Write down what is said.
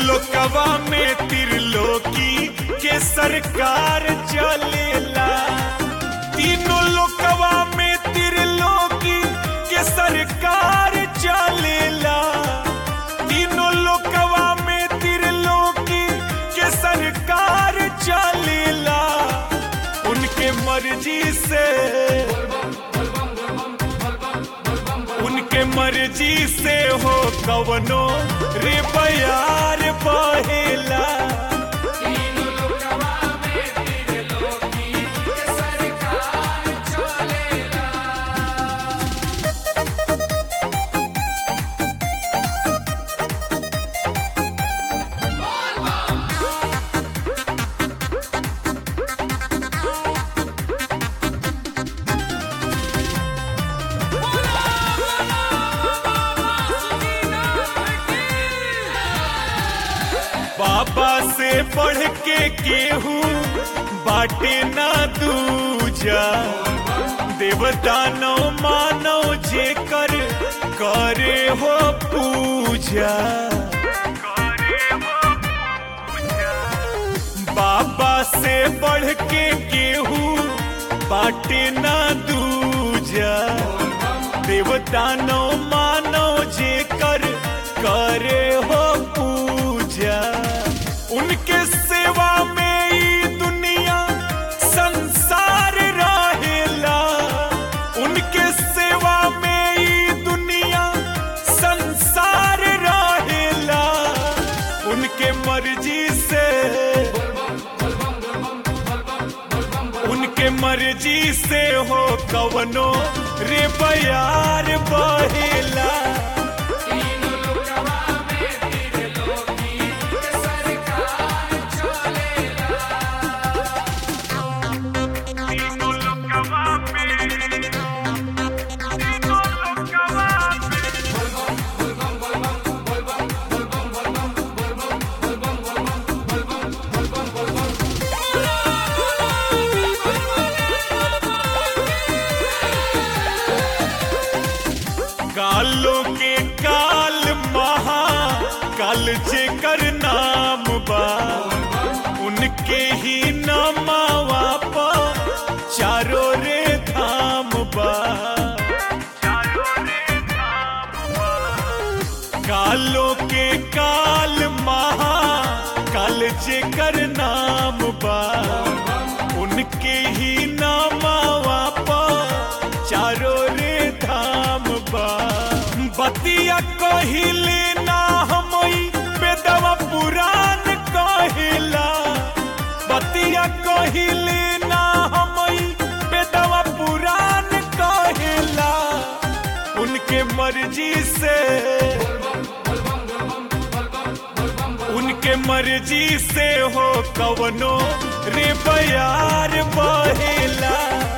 लोकवा में त्रिलोकी के सरकार चलेला तीनों लोकवा में त्रिलोकी के सरकार चलेला तीनों लोकवा में त्रिलोकी के सरकार चलेला उनके मर्जी से उनके मर्जी से हो कवनो रे बयार बहेला बाबा से पढ़ के केहू बाटे ना दूजा देवता नो मानो जे कर करे हो पूजा बाबा से बढ़ के केहू बाटे ना दूजा देवता नो मानो जे कर करे हो पूजा उनके सेवा में ई दुनिया संसार रहेला उनके सेवा में ई दुनिया संसार रहेला उनके मर्जी से उनके मर्जी से हो कवनो रे बयार बहेला कालों के काल महा काल जेकर नाम बा उनके ही नामावा पा चारों रे धाम बा कालों के काल महा काल जेकर नाम बा उनके ही नामावा पा चारों रे धाम बा बतिया कहिले ना हमई बेदवा पुराण कहिला बतिया कहिले ना हमई बेदवा पुराण कहिला उनके मर्जी से उनके मर्जी से हो कवनो रे बयार बहेला